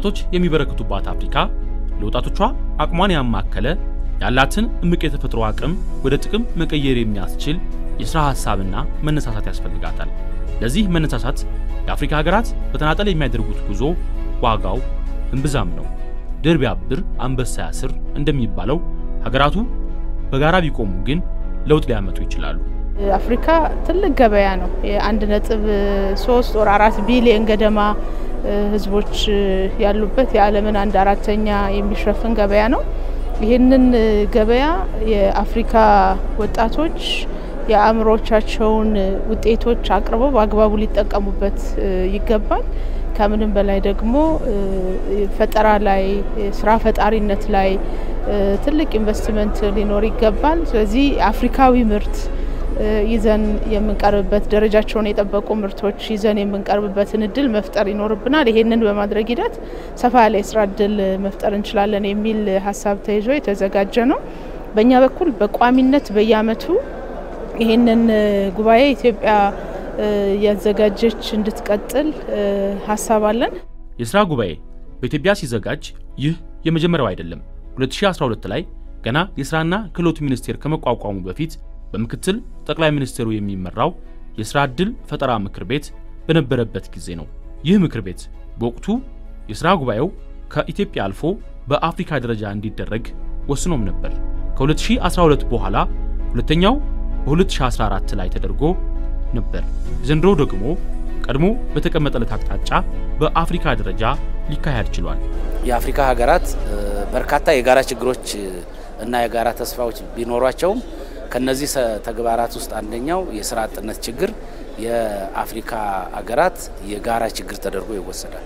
ወጣቶች የሚበረክቱባት አፍሪካ ለወጣቶቿ አቅሟን ያማከለ ያላትን እምቅ የተፈጥሮ አቅም ወደ ጥቅም መቀየር የሚያስችል የሥራ ሐሳብና መነሳሳት ያስፈልጋታል። ለዚህ መነሳሳት የአፍሪካ ሀገራት በተናጠል የሚያደርጉት ጉዞ ዋጋው እምብዛም ነው። ድር ቢያብር አንበሳ ያስር እንደሚባለው ሀገራቱ በጋራ ቢቆሙ ግን ለውጥ ሊያመጡ ይችላሉ። አፍሪካ ትልቅ ገበያ ነው። የአንድ ነጥብ ሶስት ወር አራት ቢሊየን ገደማ ህዝቦች ያሉበት የዓለምን አንድ አራተኛ የሚሸፍን ገበያ ነው። ይህንን ገበያ የአፍሪካ ወጣቶች የአእምሮቻቸውን ውጤቶች አቅርበው በአግባቡ ሊጠቀሙበት ይገባል። ከምንም በላይ ደግሞ ፈጠራ ላይ ስራ ፈጣሪነት ላይ ትልቅ ኢንቨስትመንት ሊኖር ይገባል። ስለዚህ አፍሪካዊ ምርት ይዘን የምንቀርብበት ደረጃቸውን የጠበቁ ምርቶች ይዘን የምንቀርብበትን እድል መፍጠር ይኖርብናል። ይሄንን በማድረግ ሂደት ሰፋ ያለ የስራ እድል መፍጠር እንችላለን የሚል ሀሳብ ተይዞ የተዘጋጀ ነው። በእኛ በኩል በቋሚነት በየአመቱ ይህንን ጉባኤ ኢትዮጵያ ያዘጋጀች እንድትቀጥል ሀሳብ አለን። የስራ ጉባኤ በኢትዮጵያ ሲዘጋጅ ይህ የመጀመሪያው አይደለም። 2012 ላይ ገና የስራና ክህሎት ሚኒስቴር ከመቋቋሙ በፊት በምክትል ጠቅላይ ሚኒስትሩ የሚመራው የስራ ዕድል ፈጠራ ምክር ቤት በነበረበት ጊዜ ነው። ይህ ምክር ቤት በወቅቱ የስራ ጉባኤው ከኢትዮጵያ አልፎ በአፍሪካ ደረጃ እንዲደረግ ወስኖም ነበር። ከ2012 በኋላ ሁለተኛው በ2014 ላይ ተደርጎ ነበር። ዘንድሮ ደግሞ ቀድሞ በተቀመጠለት አቅጣጫ በአፍሪካ ደረጃ ሊካሄድ ችሏል። የአፍሪካ ሀገራት በርካታ የጋራ ችግሮች እና የጋራ ተስፋዎች ቢኖሯቸውም ከነዚህ ተግባራት ውስጥ አንደኛው የስራ አጥነት ችግር የአፍሪካ ሀገራት የጋራ ችግር ተደርጎ ይወሰዳል።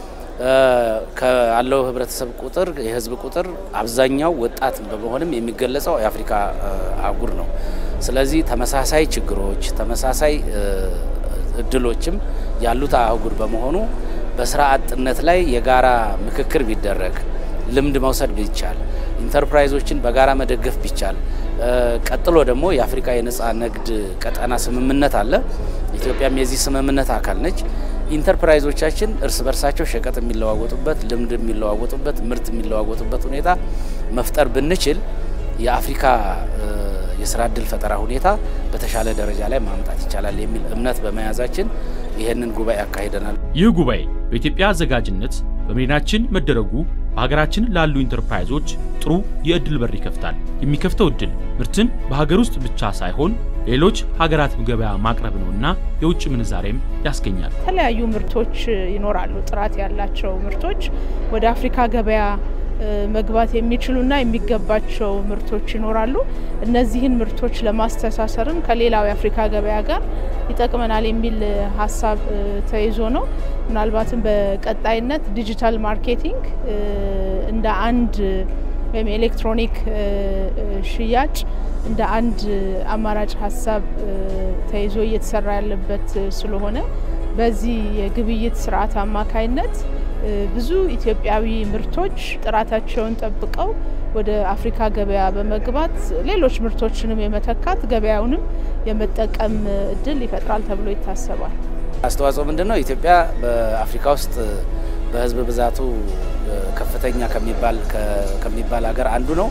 ካለው ህብረተሰብ ቁጥር የህዝብ ቁጥር አብዛኛው ወጣት በመሆንም የሚገለጸው የአፍሪካ አህጉር ነው። ስለዚህ ተመሳሳይ ችግሮች፣ ተመሳሳይ እድሎችም ያሉት አህጉር በመሆኑ በስራ አጥነት ላይ የጋራ ምክክር ቢደረግ፣ ልምድ መውሰድ ቢቻል፣ ኢንተርፕራይዞችን በጋራ መደገፍ ቢቻል ቀጥሎ ደግሞ የአፍሪካ የነጻ ንግድ ቀጠና ስምምነት አለ። ኢትዮጵያም የዚህ ስምምነት አካል ነች። ኢንተርፕራይዞቻችን እርስ በርሳቸው ሸቀጥ የሚለዋወጡበት፣ ልምድ የሚለዋወጡበት፣ ምርት የሚለዋወጡበት ሁኔታ መፍጠር ብንችል የአፍሪካ የስራ እድል ፈጠራ ሁኔታ በተሻለ ደረጃ ላይ ማምጣት ይቻላል የሚል እምነት በመያዛችን ይህንን ጉባኤ አካሂደናል። ይህ ጉባኤ በኢትዮጵያ አዘጋጅነት በመዲናችን መደረጉ በሀገራችን ላሉ ኢንተርፕራይዞች ጥሩ የእድል በር ይከፍታል። የሚከፍተው እድል ምርትን በሀገር ውስጥ ብቻ ሳይሆን ሌሎች ሀገራት ገበያ ማቅረብ ነውና የውጭ ምንዛሬም ያስገኛል። የተለያዩ ምርቶች ይኖራሉ። ጥራት ያላቸው ምርቶች ወደ አፍሪካ ገበያ መግባት የሚችሉና የሚገባቸው ምርቶች ይኖራሉ። እነዚህን ምርቶች ለማስተሳሰርም ከሌላው የአፍሪካ ገበያ ጋር ይጠቅመናል የሚል ሀሳብ ተይዞ ነው። ምናልባትም በቀጣይነት ዲጂታል ማርኬቲንግ እንደ አንድ ወይም ኤሌክትሮኒክ ሽያጭ እንደ አንድ አማራጭ ሀሳብ ተይዞ እየተሰራ ያለበት ስለሆነ በዚህ የግብይት ስርዓት አማካይነት ብዙ ኢትዮጵያዊ ምርቶች ጥራታቸውን ጠብቀው ወደ አፍሪካ ገበያ በመግባት ሌሎች ምርቶችንም የመተካት ገበያውንም የመጠቀም እድል ይፈጥራል ተብሎ ይታሰባል። አስተዋጽኦ ምንድን ነው? ኢትዮጵያ በአፍሪካ ውስጥ በህዝብ ብዛቱ ከፍተኛ ከሚባል ከሚባል ሀገር አንዱ ነው።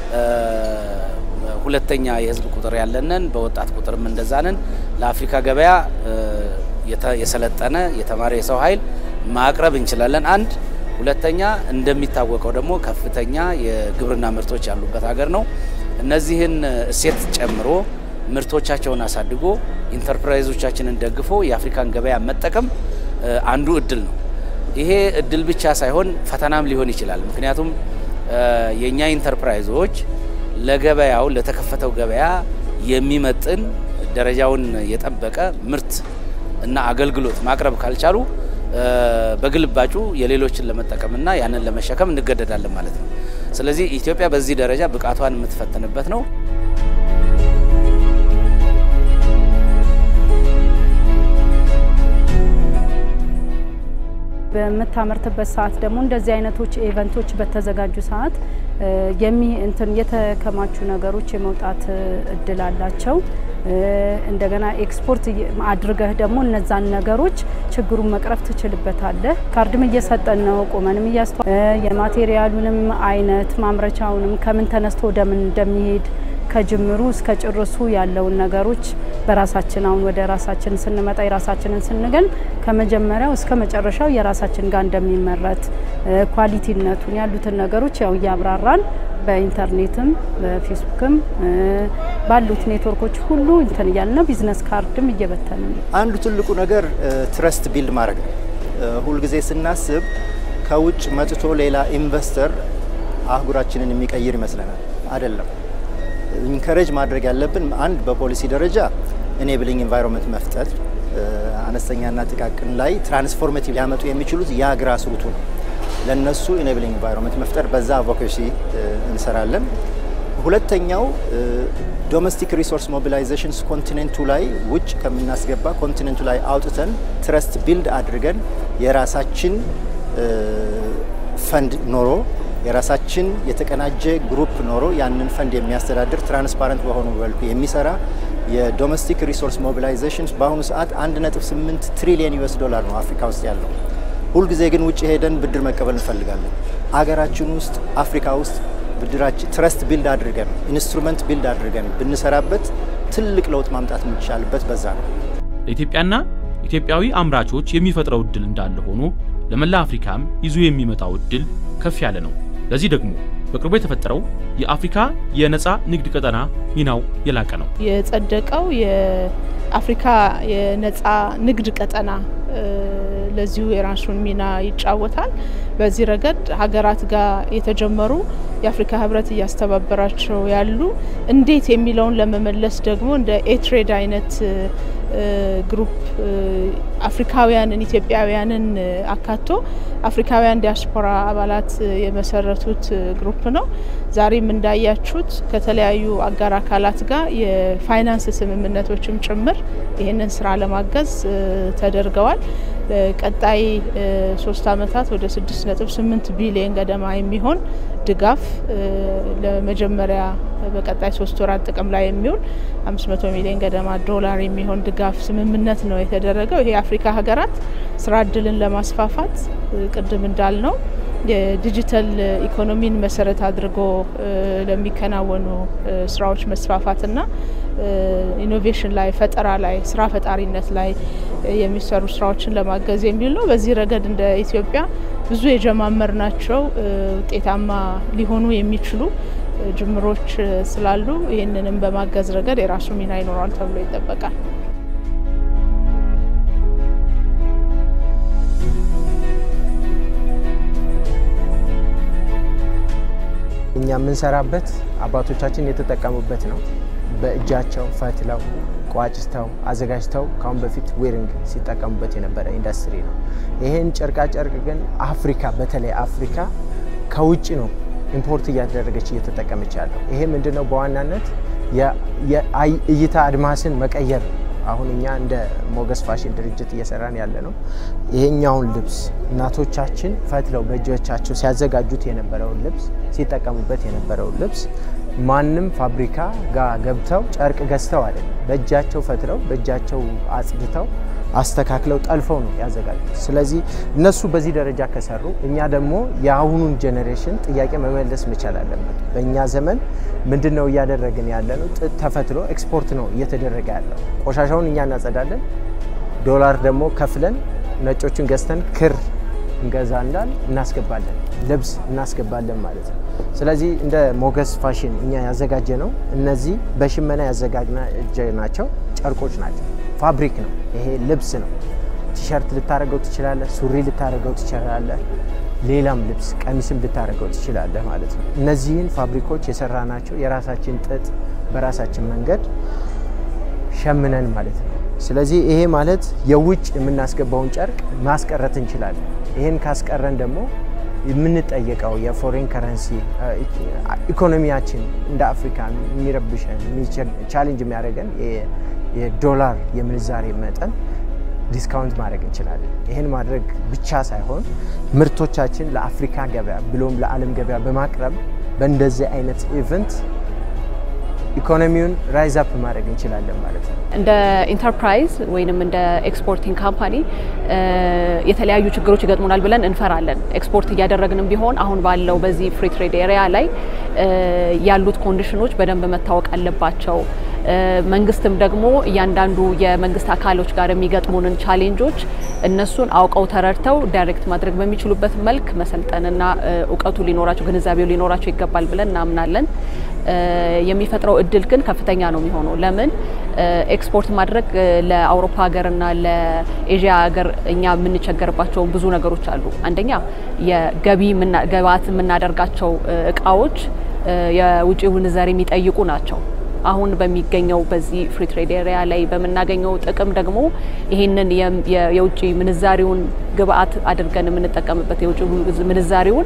ሁለተኛ የህዝብ ቁጥር ያለንን፣ በወጣት ቁጥርም እንደዛንን ለአፍሪካ ገበያ የሰለጠነ የተማረ የሰው ኃይል ማቅረብ እንችላለን። አንድ ሁለተኛ እንደሚታወቀው ደግሞ ከፍተኛ የግብርና ምርቶች ያሉበት ሀገር ነው። እነዚህን እሴት ጨምሮ ምርቶቻቸውን አሳድጎ ኢንተርፕራይዞቻችንን ደግፎ የአፍሪካን ገበያ መጠቀም አንዱ እድል ነው። ይሄ እድል ብቻ ሳይሆን ፈተናም ሊሆን ይችላል። ምክንያቱም የእኛ ኢንተርፕራይዞች ለገበያው ለተከፈተው ገበያ የሚመጥን ደረጃውን የጠበቀ ምርት እና አገልግሎት ማቅረብ ካልቻሉ በግልባጩ የሌሎችን ለመጠቀምና ያንን ለመሸከም እንገደዳለን ማለት ነው። ስለዚህ ኢትዮጵያ በዚህ ደረጃ ብቃቷን የምትፈትንበት ነው። በምታመርትበት ሰዓት ደግሞ እንደዚህ አይነቶች ኢቨንቶች በተዘጋጁ ሰዓት የሚ እንትን የተከማቹ ነገሮች የመውጣት እድል አላቸው። እንደገና ኤክስፖርት አድርገህ ደግሞ እነዛን ነገሮች ችግሩን መቅረፍ ትችልበታለህ። ካርድም እየሰጠን ነው፣ ቁመንም እያስተዋ የማቴሪያሉንም አይነት ማምረቻውንም ከምን ተነስቶ ወደምን እንደሚሄድ ከጅምሩ እስከ ጭርሱ ያለውን ነገሮች በራሳችን አሁን ወደ ራሳችን ስንመጣ የራሳችንን ስንገን ከመጀመሪያው እስከ መጨረሻው የራሳችን ጋር እንደሚመረት ኳሊቲነቱን ያሉትን ነገሮች ያው እያብራራን በኢንተርኔትም በፌስቡክም ባሉት ኔትወርኮች ሁሉ እንትን እያልና ቢዝነስ ካርድም እየበተን ነው። አንዱ ትልቁ ነገር ትረስት ቢልድ ማድረግ ነው። ሁልጊዜ ስናስብ ከውጭ መጥቶ ሌላ ኢንቨስተር አህጉራችንን የሚቀይር ይመስለናል። አይደለም። ኢንከሬጅ ማድረግ ያለብን አንድ በፖሊሲ ደረጃ ኢኔብሊንግ ኢንቫይሮንመንት መፍጠር፣ አነስተኛና ጥቃቅን ላይ ትራንስፎርሜቲቭ ሊያመጡ የሚችሉት ያ ግራስ ሩቱ ነው። ለነሱ ኢኔብሊንግ ኢንቫይሮንመንት መፍጠር፣ በዛ አቮኬሲ እንሰራለን። ሁለተኛው ዶሜስቲክ ሪሶርስ ሞቢላይዜሽንስ ኮንቲኔንቱ ላይ ውጭ ከምናስገባ ኮንቲኔንቱ ላይ አውጥተን ትረስት ቢልድ አድርገን የራሳችን ፈንድ ኖሮ የራሳችን የተቀናጀ ግሩፕ ኖሮ ያንን ፈንድ የሚያስተዳድር ትራንስፓረንት በሆኑ መልኩ የሚሰራ የዶሜስቲክ ሪሶርስ ሞቢላይዜሽን በአሁኑ ሰዓት 1.8 ትሪሊየን ዩኤስ ዶላር ነው አፍሪካ ውስጥ ያለው። ሁልጊዜ ግን ውጭ ሄደን ብድር መቀበል እንፈልጋለን። አገራችን ውስጥ አፍሪካ ውስጥ ብድራችን ትረስት ቢልድ አድርገን ኢንስትሩመንት ቢልድ አድርገን ብንሰራበት ትልቅ ለውጥ ማምጣት የሚቻልበት በዛ ነው። ለኢትዮጵያና ኢትዮጵያዊ አምራቾች የሚፈጥረው እድል እንዳለ ሆኖ ለመላ አፍሪካም ይዞ የሚመጣው እድል ከፍ ያለ ነው። ለዚህ ደግሞ በቅርቡ የተፈጠረው የአፍሪካ የነፃ ንግድ ቀጠና ሚናው የላቀ ነው። የጸደቀው የአፍሪካ የነፃ ንግድ ቀጠና ለዚሁ የራሱን ሚና ይጫወታል። በዚህ ረገድ ሀገራት ጋር የተጀመሩ የአፍሪካ ህብረት እያስተባበራቸው ያሉ እንዴት የሚለውን ለመመለስ ደግሞ እንደ ኤትሬድ አይነት ግሩፕ አፍሪካውያንን ኢትዮጵያውያንን አካቶ አፍሪካውያን ዲያስፖራ አባላት የመሰረቱት ግሩፕ ነው። ዛሬም እንዳያችሁት ከተለያዩ አጋር አካላት ጋር የፋይናንስ ስምምነቶችም ጭምር ይህንን ስራ ለማገዝ ተደርገዋል። ቀጣይ ሶስት አመታት ወደ ስድስት ነጥብ ስምንት ቢሊየን ገደማ የሚሆን ድጋፍ ለመጀመሪያ በቀጣይ ሶስት ወራት ጥቅም ላይ የሚውል አምስት መቶ ሚሊዮን ገደማ ዶላር የሚሆን ድጋፍ ስምምነት ነው የተደረገው። ይሄ የአፍሪካ ሀገራት ስራ እድልን ለማስፋፋት ቅድም እንዳልነው የዲጂታል ኢኮኖሚን መሰረት አድርጎ ለሚከናወኑ ስራዎች መስፋፋትና ኢኖቬሽን ላይ ፈጠራ ላይ ስራ ፈጣሪነት ላይ የሚሰሩ ስራዎችን ለማገዝ የሚል ነው። በዚህ ረገድ እንደ ኢትዮጵያ ብዙ የጀማመር ናቸው ውጤታማ ሊሆኑ የሚችሉ ጅምሮች ስላሉ ይህንንም በማገዝ ረገድ የራሱ ሚና ይኖረዋል ተብሎ ይጠበቃል። እኛ የምንሰራበት አባቶቻችን የተጠቀሙበት ነው። በእጃቸው ፈትለው ቋጭተው አዘጋጅተው ካሁን በፊት ዌሪንግ ሲጠቀሙበት የነበረ ኢንዱስትሪ ነው። ይህን ጨርቃጨርቅ ግን አፍሪካ በተለይ አፍሪካ ከውጭ ነው ኢምፖርት እያደረገች እየተጠቀመች ያለው። ይሄ ምንድነው? በዋናነት የእይታ አድማስን መቀየር ነው። አሁን እኛ እንደ ሞገስ ፋሽን ድርጅት እየሰራን ያለ ነው። ይሄኛውን ልብስ እናቶቻችን ፈትለው በእጆቻቸው ሲያዘጋጁት የነበረውን ልብስ ሲጠቀሙበት የነበረውን ልብስ ማንም ፋብሪካ ጋር ገብተው ጨርቅ ገዝተው አይደለም፣ በእጃቸው ፈትለው በእጃቸው አጽድተው አስተካክለው ጠልፈው ነው ያዘጋጁት። ስለዚህ እነሱ በዚህ ደረጃ ከሰሩ እኛ ደግሞ የአሁኑን ጄኔሬሽን ጥያቄ መመለስ መቻል አለበት። በእኛ ዘመን ምንድን ነው እያደረግን ያለ ነው? ጥጥ ተፈትሎ ኤክስፖርት ነው እየተደረገ ያለው። ቆሻሻውን እኛ እናጸዳለን፣ ዶላር ደግሞ ከፍለን ነጮቹን ገዝተን ክር እንገዛ እንዳል እናስገባለን፣ ልብስ እናስገባለን ማለት ነው። ስለዚህ እንደ ሞገስ ፋሽን እኛ ያዘጋጀ ነው እነዚህ በሽመና ያዘጋጅናቸው ጨርቆች ናቸው። ፋብሪክ ነው ይሄ ልብስ ነው። ቲሸርት ልታደርገው ትችላለህ፣ ሱሪ ልታደርገው ትችላለህ፣ ሌላም ልብስ ቀሚስም ልታደርገው ትችላለህ ማለት ነው። እነዚህን ፋብሪኮች የሰራናቸው የራሳችን ጥጥ በራሳችን መንገድ ሸምነን ማለት ነው። ስለዚህ ይሄ ማለት የውጭ የምናስገባውን ጨርቅ ማስቀረት እንችላለን። ይህን ካስቀረን ደግሞ የምንጠየቀው የፎሬን ከረንሲ ኢኮኖሚያችን እንደ አፍሪካ የሚረብሸን ቻሌንጅ የሚያደርገን የዶላር የምንዛሬ መጠን ዲስካውንት ማድረግ እንችላለን። ይህን ማድረግ ብቻ ሳይሆን ምርቶቻችን ለአፍሪካ ገበያ ብሎም ለዓለም ገበያ በማቅረብ በእንደዚህ አይነት ኢቨንት ኢኮኖሚውን ራይዝ አፕ ማድረግ እንችላለን ማለት ነው። እንደ ኢንተርፕራይዝ ወይንም እንደ ኤክስፖርቲንግ ካምፓኒ የተለያዩ ችግሮች ይገጥሙናል ብለን እንፈራለን። ኤክስፖርት እያደረግንም ቢሆን አሁን ባለው በዚህ ፍሪ ትሬድ ኤሪያ ላይ ያሉት ኮንዲሽኖች በደንብ መታወቅ አለባቸው። መንግስትም ደግሞ እያንዳንዱ የመንግስት አካሎች ጋር የሚገጥሙንን ቻሌንጆች እነሱን አውቀው ተረድተው ዳይሬክት ማድረግ በሚችሉበት መልክ መሰልጠንና እውቀቱ ሊኖራቸው ግንዛቤው ሊኖራቸው ይገባል ብለን እናምናለን። የሚፈጥረው እድል ግን ከፍተኛ ነው የሚሆነው። ለምን ኤክስፖርት ማድረግ ለአውሮፓ ሀገርና ለኤዥያ ሀገር እኛ የምንቸገርባቸው ብዙ ነገሮች አሉ። አንደኛ የገቢ ግብዓት የምናደርጋቸው እቃዎች የውጭ ምንዛሪ የሚጠይቁ ናቸው። አሁን በሚገኘው በዚህ ፍሪ ትሬድ ኤሪያ ላይ በምናገኘው ጥቅም ደግሞ ይህንን የውጭ ምንዛሪውን ግብአት አድርገን የምንጠቀምበት የውጭ ምንዛሪውን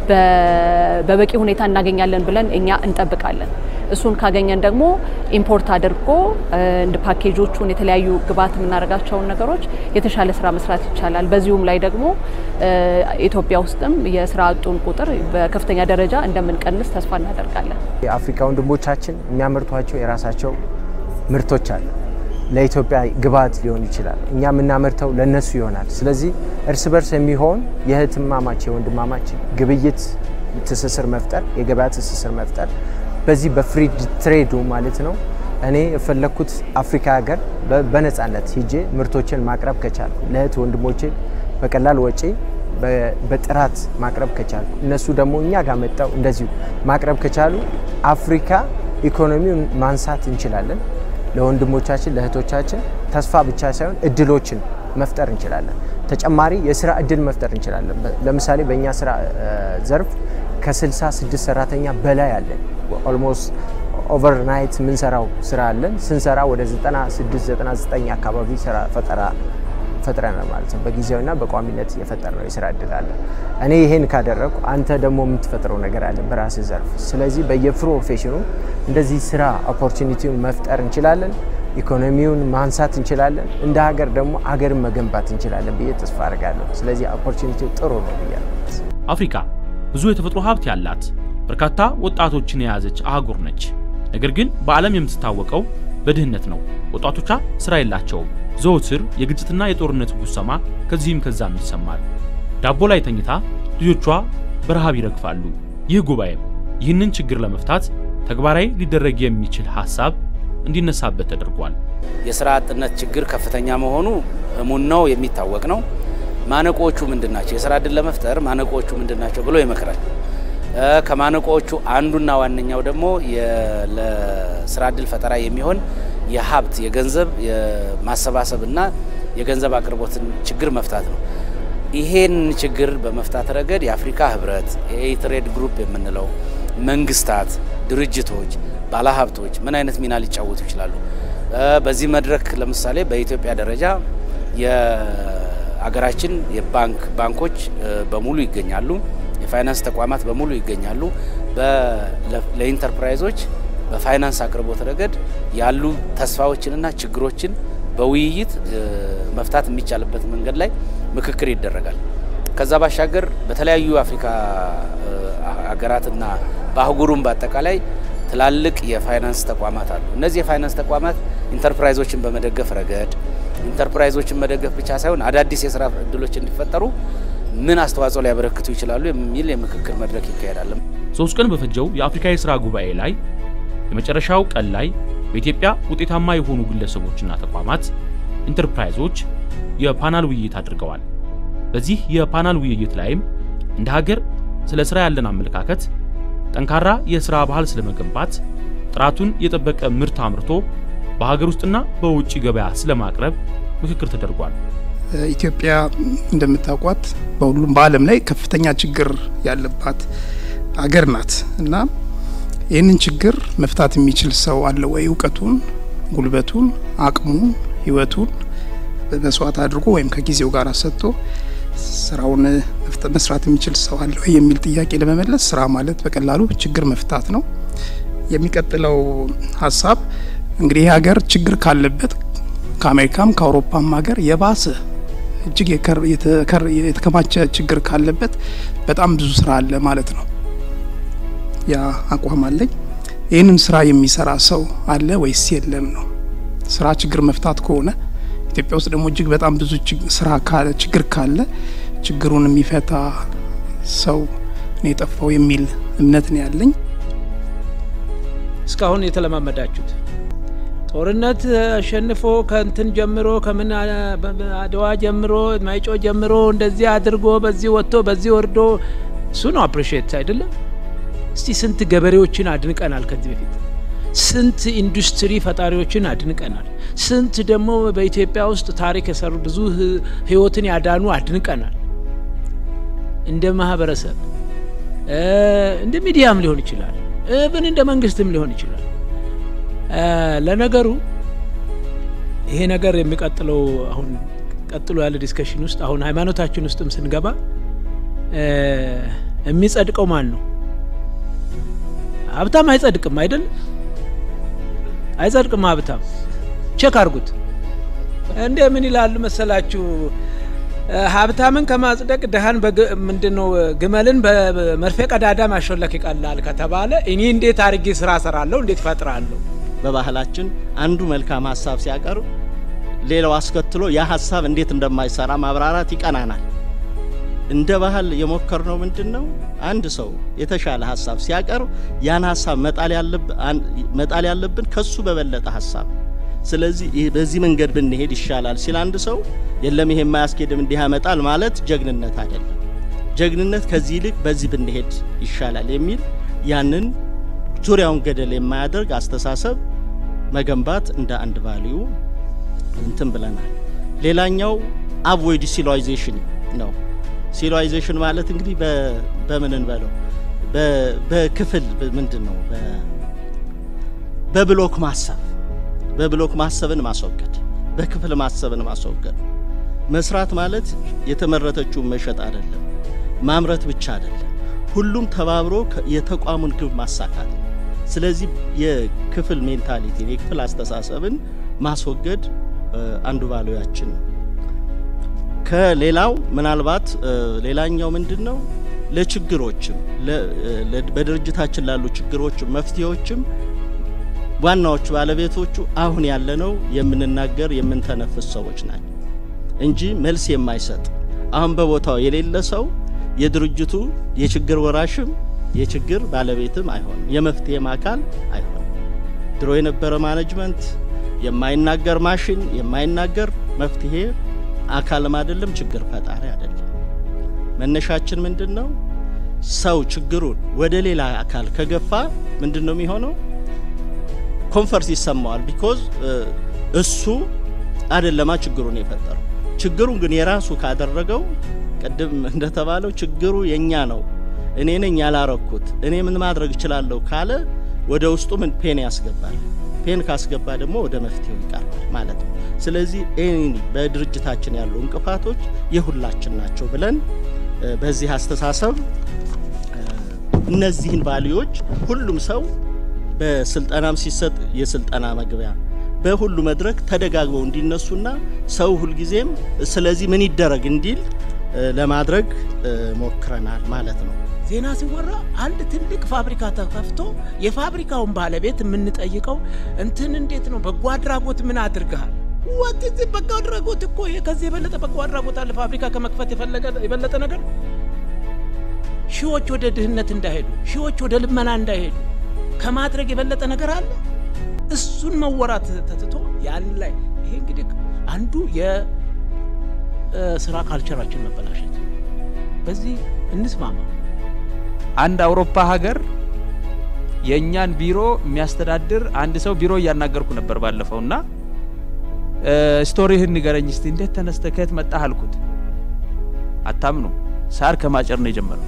በበቂ ሁኔታ እናገኛለን ብለን እኛ እንጠብቃለን። እሱን ካገኘን ደግሞ ኢምፖርት አድርጎ እንደ ፓኬጆቹን የተለያዩ ግብአት የምናደርጋቸውን ነገሮች የተሻለ ስራ መስራት ይቻላል። በዚሁም ላይ ደግሞ ኢትዮጵያ ውስጥም የስራ አጡን ቁጥር በከፍተኛ ደረጃ እንደምንቀንስ ተስፋ እናደርጋለን። የአፍሪካ ወንድሞቻችን የሚያመርቷቸው የራሳቸው ምርቶች አሉ። ለኢትዮጵያ ግብአት ሊሆን ይችላል። እኛ የምናመርተው ለነሱ ይሆናል። ስለዚህ እርስ በርስ የሚሆን የእህትማማች የወንድማማች ግብይት ትስስር መፍጠር፣ የገበያ ትስስር መፍጠር በዚህ በፍሪ ትሬዱ ማለት ነው። እኔ የፈለግኩት አፍሪካ ሀገር በነፃነት ሂጄ ምርቶችን ማቅረብ ከቻልኩ ለእህት ወንድሞቼ በቀላል ወጪ በጥራት ማቅረብ ከቻልኩ እነሱ ደግሞ እኛ ጋር መጣው እንደዚሁ ማቅረብ ከቻሉ አፍሪካ ኢኮኖሚውን ማንሳት እንችላለን። ለወንድሞቻችን ለእህቶቻችን ተስፋ ብቻ ሳይሆን እድሎችን መፍጠር እንችላለን። ተጨማሪ የስራ እድል መፍጠር እንችላለን። ለምሳሌ በእኛ ስራ ዘርፍ ከ66 ሰራተኛ በላይ አለን። ኦልሞስት ኦቨርናይት የምንሰራው ስራ አለን። ስንሰራ ወደ 96 99 አካባቢ ስራ ፈጠራ ፈጥረናል ማለት ነው። በጊዜያዊና በቋሚነት የፈጠርነው የስራ እድል አለ። እኔ ይሄን ካደረግኩ አንተ ደግሞ የምትፈጥረው ነገር አለ በራስህ ዘርፍ። ስለዚህ በየፕሮፌሽኑ እንደዚህ ስራ ኦፖርቹኒቲውን መፍጠር እንችላለን። ኢኮኖሚውን ማንሳት እንችላለን። እንደ ሀገር ደግሞ ሀገርን መገንባት እንችላለን ብዬ ተስፋ አድርጋለሁ። ስለዚህ ኦፖርቹኒቲው ጥሩ ነው ብያለሁ። አፍሪካ ብዙ የተፈጥሮ ሀብት ያላት በርካታ ወጣቶችን የያዘች አህጉር ነች። ነገር ግን በዓለም የምትታወቀው በድህነት ነው። ወጣቶቿ ስራ የላቸውም። ዘወትር የግጭትና የጦርነት ጉሰማ ከዚህም ከዛም ይሰማል። ዳቦ ላይ ተኝታ ልጆቿ በረሃብ ይረግፋሉ። ይህ ጉባኤም ይህንን ችግር ለመፍታት ተግባራዊ ሊደረግ የሚችል ሀሳብ እንዲነሳበት ተደርጓል። የስራ አጥነት ችግር ከፍተኛ መሆኑ እሙን ነው፣ የሚታወቅ ነው። ማነቆዎቹ ምንድን ናቸው? የስራ እድል ለመፍጠር ማነቆዎቹ ምንድን ናቸው ብሎ ይመክራል። ከማነቆዎቹ አንዱና ዋነኛው ደግሞ ለስራ እድል ፈጠራ የሚሆን የሀብት የገንዘብ የማሰባሰብና የገንዘብ አቅርቦትን ችግር መፍታት ነው። ይሄን ችግር በመፍታት ረገድ የአፍሪካ ህብረት፣ የኤትሬድ ግሩፕ የምንለው መንግስታት፣ ድርጅቶች፣ ባለሀብቶች ምን አይነት ሚና ሊጫወቱ ይችላሉ? በዚህ መድረክ ለምሳሌ በኢትዮጵያ ደረጃ የአገራችን የባንክ ባንኮች በሙሉ ይገኛሉ። የፋይናንስ ተቋማት በሙሉ ይገኛሉ። ለኢንተርፕራይዞች በፋይናንስ አቅርቦት ረገድ ያሉ ተስፋዎችንና ችግሮችን በውይይት መፍታት የሚቻልበት መንገድ ላይ ምክክር ይደረጋል። ከዛ ባሻገር በተለያዩ አፍሪካ ሀገራትና በአህጉሩም በአጠቃላይ ትላልቅ የፋይናንስ ተቋማት አሉ። እነዚህ የፋይናንስ ተቋማት ኢንተርፕራይዞችን በመደገፍ ረገድ ኢንተርፕራይዞችን መደገፍ ብቻ ሳይሆን አዳዲስ የስራ እድሎች እንዲፈጠሩ ምን አስተዋጽኦ ሊያበረክቱ ይችላሉ የሚል የምክክር መድረክ ይካሄዳል። ሶስት ቀን በፈጀው የአፍሪካ የሥራ ጉባኤ ላይ የመጨረሻው ቀን ላይ በኢትዮጵያ ውጤታማ የሆኑ ግለሰቦችና ተቋማት ኢንተርፕራይዞች የፓናል ውይይት አድርገዋል። በዚህ የፓናል ውይይት ላይም እንደ ሀገር ስለ ስራ ያለን አመለካከት፣ ጠንካራ የስራ ባህል ስለመገንባት፣ ጥራቱን የጠበቀ ምርት አምርቶ በሀገር ውስጥና በውጭ ገበያ ስለማቅረብ ምክክር ተደርጓል። ኢትዮጵያ እንደምታውቋት በሁሉም በዓለም ላይ ከፍተኛ ችግር ያለባት አገር ናት እና ይህንን ችግር መፍታት የሚችል ሰው አለ ወይ? እውቀቱን፣ ጉልበቱን፣ አቅሙን፣ ህይወቱን መስዋዕት አድርጎ ወይም ከጊዜው ጋር ሰጥቶ ስራውን መስራት የሚችል ሰው አለ ወይ የሚል ጥያቄ ለመመለስ ስራ ማለት በቀላሉ ችግር መፍታት ነው። የሚቀጥለው ሀሳብ እንግዲህ ይህ ሀገር ችግር ካለበት ከአሜሪካም ከአውሮፓም ሀገር የባሰ እጅግ የተከማቸ ችግር ካለበት በጣም ብዙ ስራ አለ ማለት ነው። ያ አቋም አለኝ። ይህንን ስራ የሚሰራ ሰው አለ ወይስ የለም ነው። ስራ ችግር መፍታት ከሆነ ኢትዮጵያ ውስጥ ደግሞ እጅግ በጣም ብዙ ስራ ችግር ካለ ችግሩን የሚፈታ ሰው ነው የጠፋው የሚል እምነት ነው ያለኝ። እስካሁን የተለማመዳችሁት ጦርነት አሸንፎ ከእንትን ጀምሮ ከምን አድዋ ጀምሮ ማይጮ ጀምሮ እንደዚህ አድርጎ በዚህ ወጥቶ በዚህ ወርዶ እሱ ነው አፕሪሼት አይደለም። እስቲ ስንት ገበሬዎችን አድንቀናል ከዚህ በፊት ስንት ኢንዱስትሪ ፈጣሪዎችን አድንቀናል። ስንት ደግሞ በኢትዮጵያ ውስጥ ታሪክ የሰሩ ብዙ ህይወትን ያዳኑ አድንቀናል። እንደ ማህበረሰብ እንደ ሚዲያም ሊሆን ይችላል፣ ብን እንደ መንግስትም ሊሆን ይችላል። ለነገሩ ይሄ ነገር የሚቀጥለው አሁን ቀጥሎ ያለ ዲስከሽን ውስጥ አሁን ሃይማኖታችን ውስጥም ስንገባ የሚጸድቀው ማን ነው? ሀብታም አይጸድቅም አይደል? አይጸድቅም ሀብታም። ቼክ አድርጉት። እንደ ምን ይላሉ መሰላችሁ? ሀብታምን ከማጽደቅ ድሃን ምንድን ነው ግመልን በመርፌ ቀዳዳ ማሾለክ ይቀላል ከተባለ እኔ እንዴት አድርጌ ስራ ሰራለሁ? እንዴት ፈጥራለሁ? በባህላችን አንዱ መልካም ሀሳብ ሲያቀርብ ሌላው አስከትሎ ያ ሀሳብ እንዴት እንደማይሰራ ማብራራት ይቀናናል። እንደ ባህል የሞከርነው ምንድን ነው? አንድ ሰው የተሻለ ሀሳብ ሲያቀርብ ያን ሀሳብ መጣል ያለብን ከሱ በበለጠ ሀሳብ። ስለዚህ በዚህ መንገድ ብንሄድ ይሻላል ሲል አንድ ሰው የለም ይሄ የማያስኬድም እንዲህ ያመጣል ማለት ጀግንነት አይደለም። ጀግንነት ከዚህ ይልቅ በዚህ ብንሄድ ይሻላል የሚል ያንን ዙሪያውን ገደል የማያደርግ አስተሳሰብ መገንባት እንደ አንድ ቫልዩ እንትን ብለናል። ሌላኛው አቮይድ ሲሎይዜሽን ነው። ሲሎይዜሽን ማለት እንግዲህ በምን እንበለው በክፍል ምንድን ነው በብሎክ ማሰብ በብሎክ ማሰብን ማስወገድ በክፍል ማሰብን ማስወገድ መስራት ማለት የተመረተችውን መሸጥ አይደለም ማምረት ብቻ አይደለም ሁሉም ተባብሮ የተቋሙን ግብ ማሳካት ስለዚህ የክፍል ሜንታሊቲን የክፍል አስተሳሰብን ማስወገድ አንዱ ቫሉያችን ነው ከሌላው ምናልባት ሌላኛው ምንድን ነው ለችግሮችም በድርጅታችን ላሉ ችግሮችም መፍትሄዎችም ዋናዎቹ ባለቤቶቹ አሁን ያለነው የምንናገር የምንተነፍስ ሰዎች ናቸው እንጂ መልስ የማይሰጥ አሁን በቦታው የሌለ ሰው የድርጅቱ የችግር ወራሽም የችግር ባለቤትም አይሆንም፣ የመፍትሄም አካል አይሆንም። ድሮ የነበረ ማኔጅመንት የማይናገር ማሽን የማይናገር መፍትሄ አካልም አይደለም፣ ችግር ፈጣሪ አይደለም። መነሻችን ምንድን ነው? ሰው ችግሩን ወደ ሌላ አካል ከገፋ ምንድን ነው የሚሆነው? ኮንፈርት ይሰማዋል። ቢኮዝ እሱ አይደለማ ችግሩን የፈጠረው። ችግሩን ግን የራሱ ካደረገው ቅድም እንደተባለው ችግሩ የኛ ነው፣ እኔ ነኝ ያላረኩት፣ እኔ ምን ማድረግ እችላለሁ ካለ ወደ ውስጡ ምን ፔን ያስገባል። ፔን ካስገባ ደግሞ ወደ መፍትሄው ይቀርባል ማለት ነው። ስለዚህ ኤኒ በድርጅታችን ያሉ እንቅፋቶች የሁላችን ናቸው ብለን በዚህ አስተሳሰብ እነዚህን ቫሊዎች ሁሉም ሰው በስልጠናም ሲሰጥ የስልጠና መግቢያ በሁሉ መድረክ ተደጋግበው እንዲነሱና ሰው ሁልጊዜም ስለዚህ ምን ይደረግ እንዲል ለማድረግ ሞክረናል ማለት ነው። ዜና ሲወራ አንድ ትልቅ ፋብሪካ ተከፍቶ የፋብሪካውን ባለቤት የምንጠይቀው እንትን እንዴት ነው በጎ አድራጎት ምን አድርገሃል? ወት እዚህ በጎ አድራጎት እኮ ይሄ ከዚህ የበለጠ በጎ አድራጎት አለ? ፋብሪካ ከመክፈት የፈለገ የበለጠ ነገር ሺዎች ወደ ድህነት እንዳይሄዱ፣ ሺዎች ወደ ልመና እንዳይሄዱ ከማድረግ የበለጠ ነገር አለ? እሱን መወራት ተትቶ ያን ላይ ይሄ እንግዲህ አንዱ የስራ ካልቸራችን መበላሸት። በዚህ እንስማማ። አንድ አውሮፓ ሀገር የእኛን ቢሮ የሚያስተዳድር አንድ ሰው ቢሮ እያናገርኩ ነበር ባለፈው እና ስቶሪህን ንገረኝ እስቲ እንዴት ተነስተ ከየት መጣህ አልኩት። አታምኑ ሳር ከማጨር ነው የጀመረው።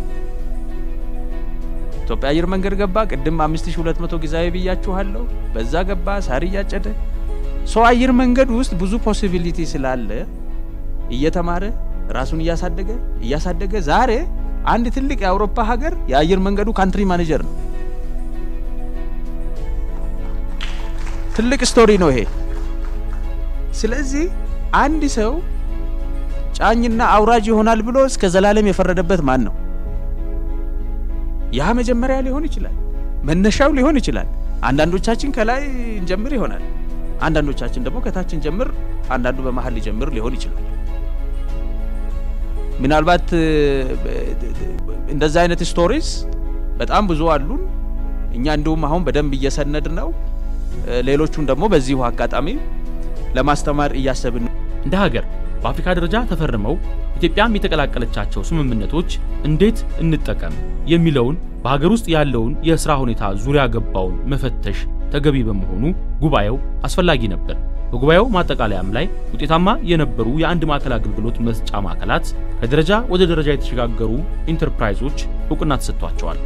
ኢትዮጵያ አየር መንገድ ገባ። ቅድም 5200 ጊዜያዊ ብያችኋለሁ። በዛ ገባ ሳር እያጨደ ሰው አየር መንገድ ውስጥ ብዙ ፖሲቢሊቲ ስላለ እየተማረ ራሱን እያሳደገ እያሳደገ ዛሬ አንድ ትልቅ የአውሮፓ ሀገር የአየር መንገዱ ካንትሪ ማኔጀር ነው። ትልቅ ስቶሪ ነው ይሄ። ስለዚህ አንድ ሰው ጫኝና አውራጅ ይሆናል ብሎ እስከ ዘላለም የፈረደበት ማን ነው? ያ መጀመሪያ ሊሆን ይችላል፣ መነሻው ሊሆን ይችላል። አንዳንዶቻችን ከላይ እንጀምር ይሆናል፣ አንዳንዶቻችን ደግሞ ከታች እንጀምር፣ አንዳንዱ በመሀል ሊጀምር ሊሆን ይችላል። ምናልባት እንደዛ አይነት ስቶሪስ በጣም ብዙ አሉን። እኛ እንዲሁም አሁን በደንብ እየሰነድ ነው። ሌሎቹን ደግሞ በዚሁ አጋጣሚ ለማስተማር እያሰብን ነው። እንደ ሀገር በአፍሪካ ደረጃ ተፈርመው ኢትዮጵያም የተቀላቀለቻቸው ስምምነቶች እንዴት እንጠቀም የሚለውን በሀገር ውስጥ ያለውን የሥራ ሁኔታ ዙሪያ ገባውን መፈተሽ ተገቢ በመሆኑ ጉባኤው አስፈላጊ ነበር። በጉባኤው ማጠቃለያም ላይ ውጤታማ የነበሩ የአንድ ማዕከል አገልግሎት መስጫ ማዕከላት ከደረጃ ወደ ደረጃ የተሸጋገሩ ኢንተርፕራይዞች እውቅና ተሰጥቷቸዋል።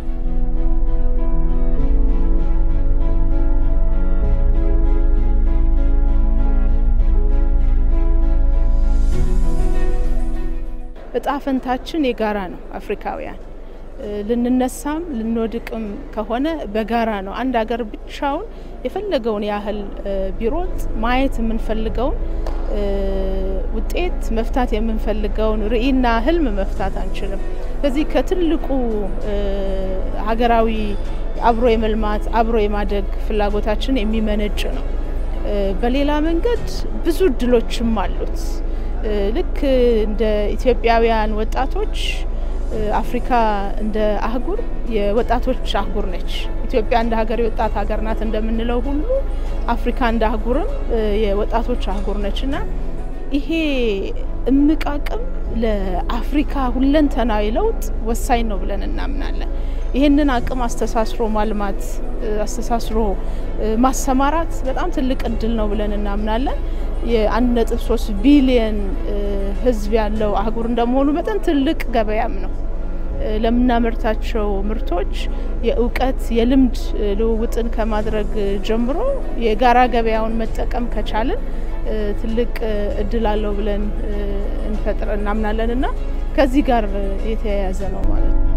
እጣ ፈንታችን የጋራ ነው። አፍሪካውያን ልንነሳም ልንወድቅም ከሆነ በጋራ ነው። አንድ ሀገር ብቻውን የፈለገውን ያህል ቢሮጥ ማየት የምንፈልገውን ውጤት መፍታት የምንፈልገውን ርዕይና ህልም መፍታት አንችልም። ስለዚህ ከትልቁ ሀገራዊ አብሮ የመልማት አብሮ የማደግ ፍላጎታችን የሚመነጭ ነው። በሌላ መንገድ ብዙ እድሎችም አሉት። ልክ እንደ ኢትዮጵያውያን ወጣቶች አፍሪካ እንደ አህጉር የወጣቶች አህጉር ነች። ኢትዮጵያ እንደ ሀገር የወጣት ሀገር ናት እንደምንለው ሁሉ አፍሪካ እንደ አህጉርም የወጣቶች አህጉር ነች እና ይሄ እምቅ አቅም ለአፍሪካ ሁለንተናዊ ለውጥ ወሳኝ ነው ብለን እናምናለን። ይህንን አቅም አስተሳስሮ ማልማት፣ አስተሳስሮ ማሰማራት በጣም ትልቅ እድል ነው ብለን እናምናለን። የአንድ ነጥብ ሶስት ቢሊየን ህዝብ ያለው አህጉር እንደመሆኑ መጠን ትልቅ ገበያም ነው። ለምናመርታቸው ምርቶች የእውቀት የልምድ ልውውጥን ከማድረግ ጀምሮ የጋራ ገበያውን መጠቀም ከቻልን ትልቅ እድል አለው ብለን እንፈጥር እናምናለን እና ከዚህ ጋር የተያያዘ ነው ማለት ነው።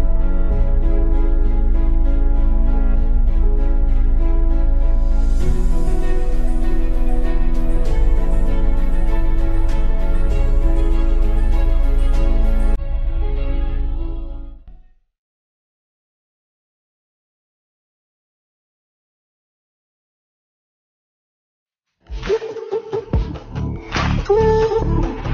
Thank you.